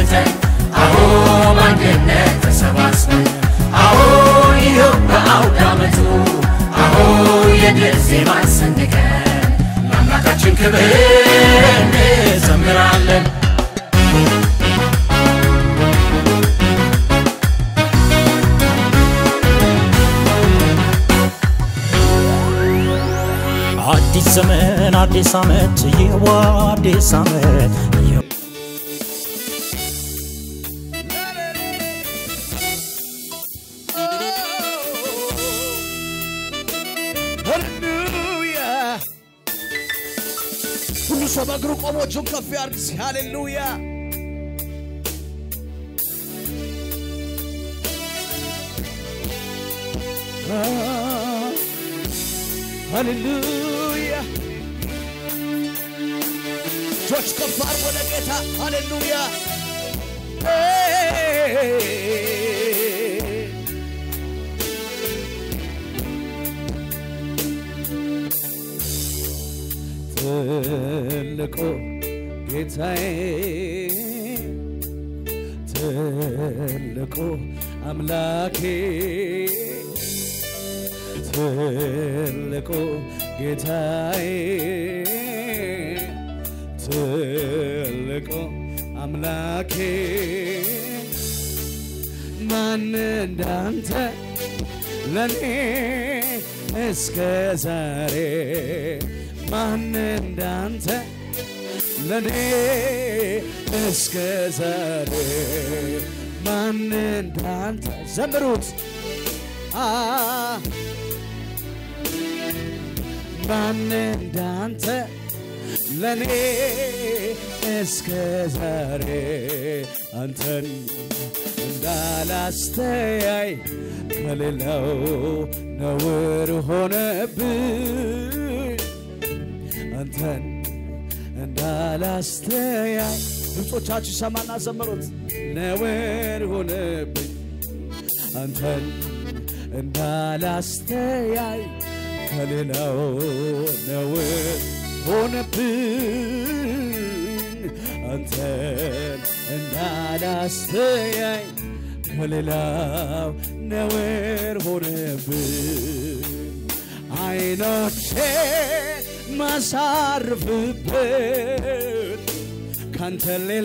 አስነስተን አዎ በአንድነት ተሰባስበን አዎ ይኸው በአውደ ዓመቱ አዎ የድል ዜማን ሰንቀን ለአምላካችን ክብር እንዘምራለን። አዲስ ዘመን አዲስ ዓመት ይህዋ አዲስ ዓመት ይህ ሃሌሉያ ሁሉ ሰው በእግሩ ቆሞ እጁን ከፍ ያርግ። እስኪ ሃሌሉያ ሃሌሉያ እጆች ከፍ አድርጎ ለጌታ ሃሌሉያ ትልቁ ጌታዬ ትልቁ አምላኬ ትልቁ ጌታዬ ትልቁ አምላኬ ማን እንዳንተ ለኔ እስከ ዛሬ ማን እንዳንተ ለኔ እስከ ዛሬ ማን እንዳንተ ዘምሩት አ ማን እንዳንተ ለኔ እስከ ዛሬ አንተን እንዳላስተያይ ከሌላው ነውር ሆነብኝ አንተን እንዳላስተያይ ድምፆቻችሁ ሰማና ዘምሩት ነውር ሆነብኝ አንተን እንዳላስተያይ ከሌላው ነውር ሆነብኝ አንተን እንዳላስተያይ ከሌላው ነውር ሆነብኝ አይኖቼ ማሳርፍበት ካንተ ሌላ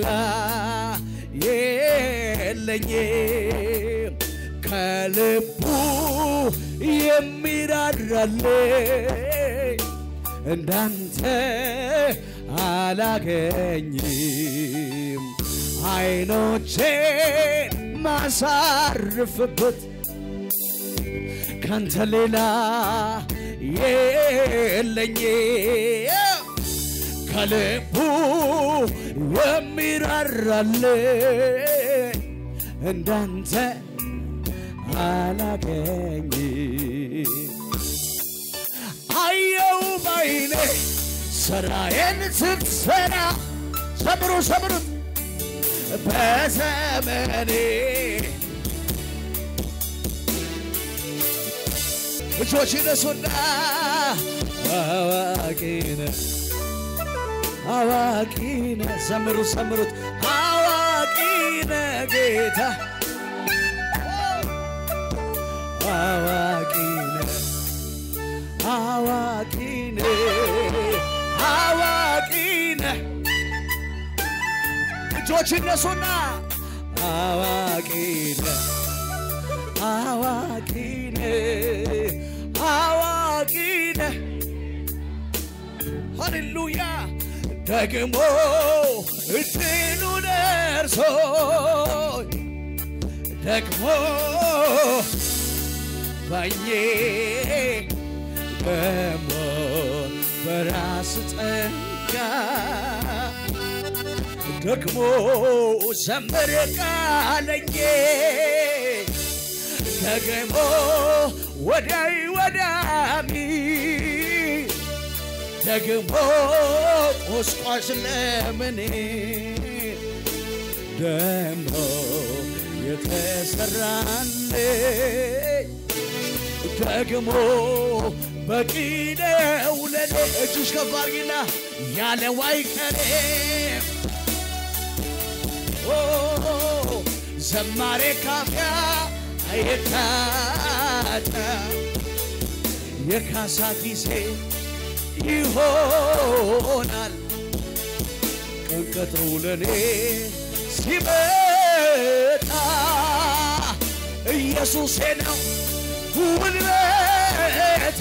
የለኝም ከልቡ የሚራራልኝ እንዳንተ አላገኝም አይኖቼን ማሳርፍበት ካንተ ሌላ የለኝም ከልቡ የሚራራልኝ እንዳንተ አላገኝም አየው ባይኔ ስራዬን ስትሰራ ሰምሩ ሰምሩት በዘመኔ እጆች ይነሱና አዋቂነ አዋቂነ ዘምሩ ሰምሩት አዋቂነ ጌታ አዋቂነ አዋቂነ አዋቂነ እጆች ይነሱና አዋቂነ አዋቂነ አዋቂነ ሃሌሉያ ደግሞ እድሉ ደርሶ ደግሞ ባኜ ደግሞ በራስ ጸጋ ደግሞ ዘምር ቃለኝ ደግሞ ወዳይ ወዳሚ ደግሞ ቆስቋሽ ለምኔ ደግሞ የተሰራልኝ ደግሞ በቂ ነው ለኔ እጅሽ ከፍ አድርጊና ያለው አይቀሬም ኦ ዘማሬ ካፊያ አይታጣ የካሳ ጊዜ ይሆናል ቀን ቀጥሮ ለኔ ሲመጣ ኢየሱሴ ነው ጉልበቴ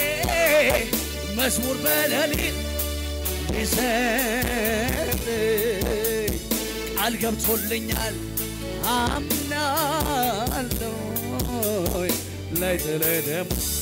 መዝሙር በሌሊት ሊዘምር ቃል ገብቶልኛል አምናለሁ ላይ ጥለ ደግሞ